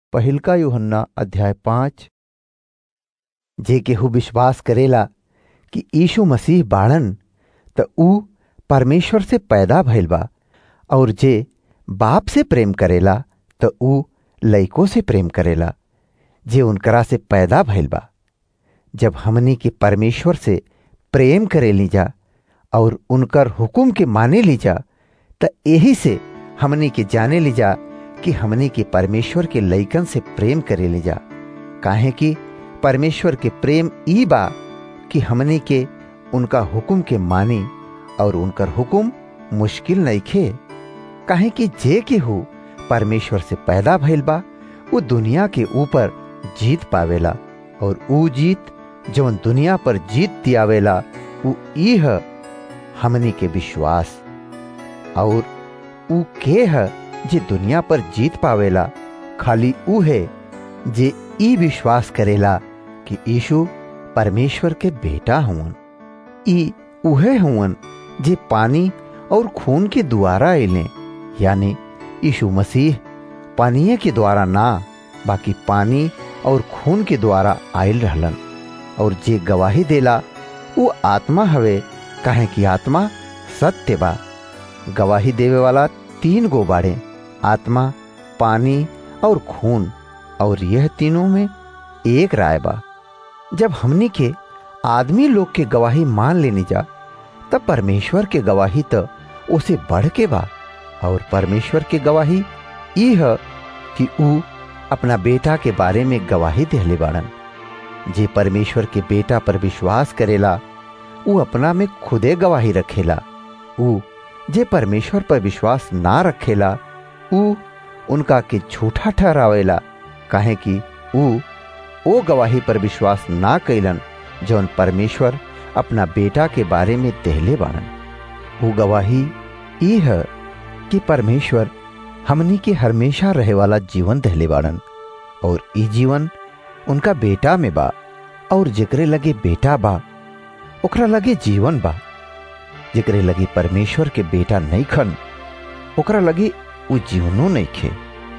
पहिलका यूहन्ना अध्याय पाँच जे केहू विश्वास करेला कि यीशु मसीह बाड़न त ऊ परमेश्वर से पैदा भइल बा और जे बाप से प्रेम करेला त ऊ लइको से प्रेम करेला जे उनकरा से पैदा भइल बा जब हमनी के परमेश्वर से प्रेम करे लीजा और उनकर हुकुम के माने लीजा त यही से हमनी के जाने लीजा कि हमनी के परमेश्वर के लइकन से प्रेम करे लीजा काहे कि परमेश्वर के प्रेम ई बा कि हमनी के उनका हुकुम के मानी और उनकर हुकुम मुश्किल नइखे काहे कि जे केहू परमेश्वर से पैदा भइल बा वो दुनिया के ऊपर जीत पावेला और ऊ जीत जवन दुनिया पर जीत दियावेला ऊ ई ह हमनी के विश्वास और ऊ के ह जे दुनिया पर जीत पावेला खाली ऊ है जे ई विश्वास करेला कि यीशु परमेश्वर के बेटा हुवन ई उहे हुवन जे पानी और खून के द्वारा अइले यानी यीशु मसीह पानीय के द्वारा ना बाकी पानी और खून के द्वारा आयल रहलन और जे गवाही देला वो आत्मा हवे काहे कि आत्मा सत्य बा गवाही देवे वाला तीन गो बाड़े आत्मा पानी और खून और यह तीनों में एक राय बा जब हमनी के आदमी लोग के गवाही मान लेनी जा तब परमेश्वर के गवाही तो उसे बढ़ के बा और परमेश्वर के गवाही ई है कि ऊ अपना बेटा के बारे में गवाही देहले बाड़न जे परमेश्वर के बेटा पर विश्वास करेला ऊ अपना में खुदे गवाही रखेला ऊ जे परमेश्वर पर विश्वास ना रखेला ऊ उनका के झूठा ठहरावेला काहे कि ऊ ओ गवाही पर विश्वास ना कैलन जौन परमेश्वर अपना बेटा के बारे में देहले बाड़न वो गवाही ई है कि परमेश्वर हमनी के हमेशा रहे वाला जीवन दहले बाड़न और ई जीवन उनका बेटा में बा और जेकरे लगे बेटा बा ओकरा लगे जीवन बा जेकरे लगे परमेश्वर के बेटा नहीं खन ओकरा लगे वो जीवनो नहीं खे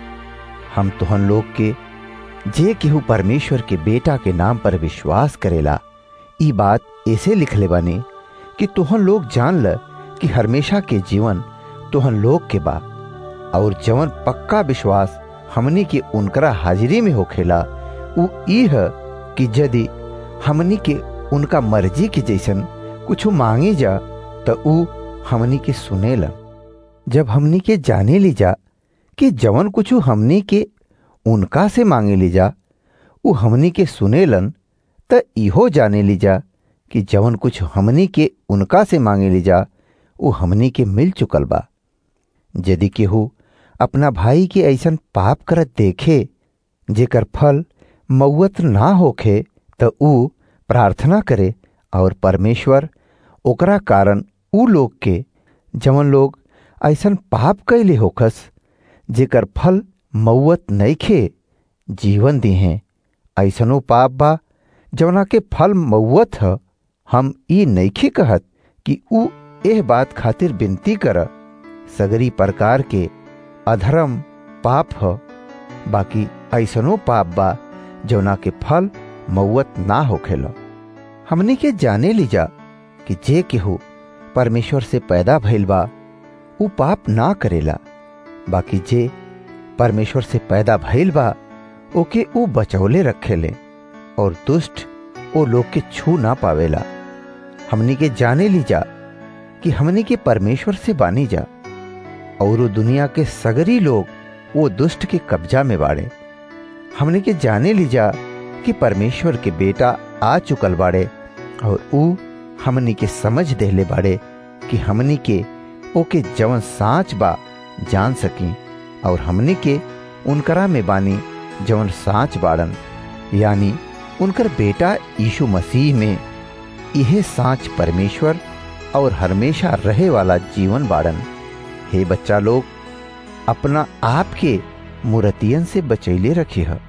हम तुहन लोग के जे केहू परमेश्वर के बेटा के नाम पर विश्वास करेला ई बात ऐसे लिखले बानी कि तुहन लोग जान ल कि हमेशा के जीवन तुहन लोग के बा और जवन पक्का विश्वास हमनी के उनकरा हाजिरी में होखेला उ ई है कि यदि हमनी के उनका मर्जी के जैसन कुछ मांगी जा तो उ हमनी के सुनेला जब हमनी के जाने ली जा कि जवन कुछ हमनी के उनका से मांगे ली जा उ हमनी के सुनेलन त इहो जाने ली जा कि जवन कुछ हमनी के उनका से मांगे ली जा उ हमनी के मिल चुकल बा यदि केहू अपना भाई के ऐसन पाप करत देखे जेकर फल मऊत ना होखे त ऊ प्रार्थना करे और परमेश्वर ओकरा कारण ऊ लोग के जवन लोग ऐसन पाप कैले होखस जेकर फल मऊत नइखे जीवन दिहे ऐसनो पाप बा जवना के फल मऊत ह हम ई नइखे कहत कि ऊ एह बात खातिर विनती कर सगरी प्रकार के अधर्म पाप ह बाकी ऐसनो पाप बा जौना के फल मऊत ना होखेला हमनी के जाने लीजा कि जे केहू परमेश्वर से पैदा भइल बा ऊ पाप ना करेला बाकी जे परमेश्वर से पैदा भइल बा ओके ऊ बचौले रखेले और दुष्ट ओ लोग के छू ना पावेला हमनी के जाने लीजा कि हमनी के परमेश्वर से बानी जा और दुनिया के सगरी लोग वो दुष्ट के कब्जा में बाड़े हमने के जाने लीजा कि परमेश्वर के बेटा आ चुकल बाड़े और ऊ हमनी के समझ देले बाड़े कि हमनी के ओके जवन साच बा जान सकी और हमनी के उनकरा में बानी जवन साच बाड़न यानी उनकर बेटा यीशु मसीह में यह साच परमेश्वर और हमेशा रहे वाला जीवन बाड़न हे बच्चा लोग अपना आप के मूर्तियन से बचैले रखी है